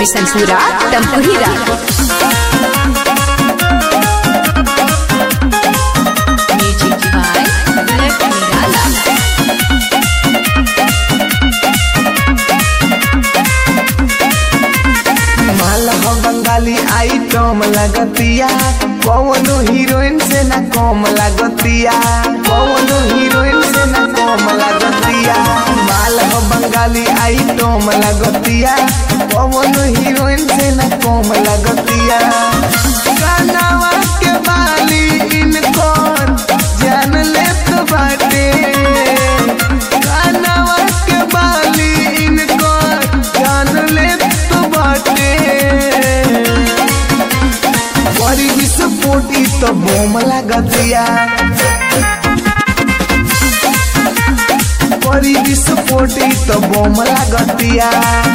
बिसनपुरा तमकुहीरा music by Bullet Nirala माल हो बंगाली आइटम लगतिया कौनो हीरोइन से ना कम लगतिया कौनो हीरोइन से ना कम लगतिया माल हो बंगाली आइटम लगतिया कौनो हीरोइन से ना कम लगतिया कानावा के बाली इनको जान लेत बाटे कानावा के बाली इनको जान लेत बाटे बड़ी विस्फोटी तो बोम लगतिया बड़ी विस्फोटी तो बोम लगतिया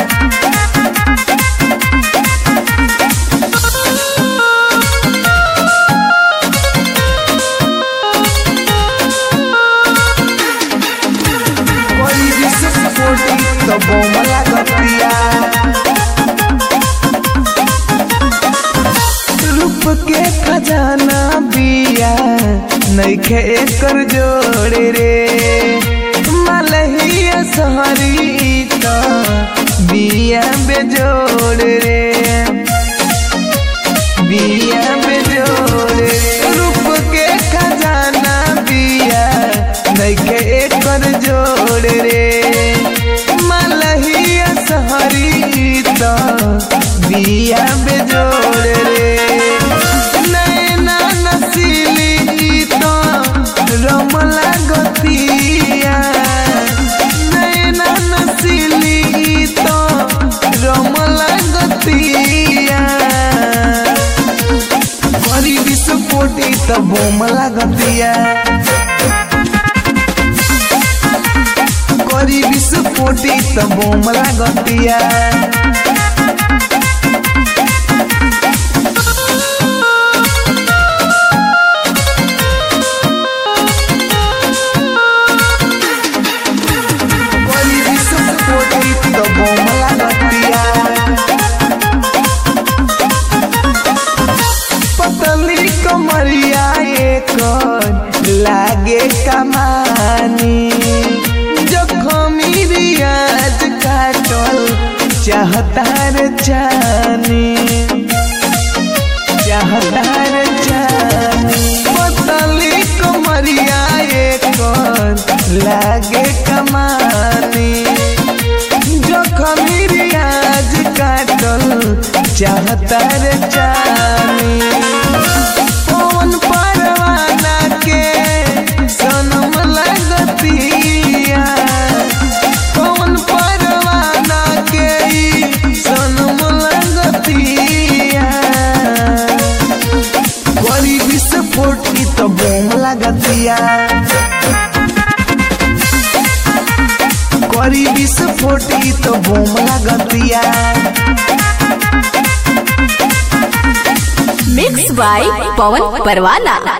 बड़ी विस्फोटी तो बोम लगतिया रूप के खजाना बिया नैखे एकर जोड़े रे मलहिया सहरी तो बिया बेजोड़ रे बिया बेजोड़ रे रूप के खजाना बिया नैखे एकर जोड़ रे मलहिया सहरी तो बिया बेजोड़ रे नैना नसीली तो रमला गतिया नैना नसीली तो रमला गतिया बड़ी विस्फोटी तो बोम लगतिया करी विस्फोटी तो बोम लगतिया बड़ी विस्फोटी तो बोम लगतिया पतली कमरिया एक लागे कमानी जखमी रियाज काटल चाहतार जानी चाहतार जानी पतली कमरिया एक लागे कमानी जखमी रियाज काटल चाहतार जानी पवन परवाना के सनम लगतिया पवन परवाना के ई सनम लगतिया बड़ी विस्फोट की तो बोम लगतिया करी विस्फोटी तो बोम लगतिया मिक्स बाय पवन परवाना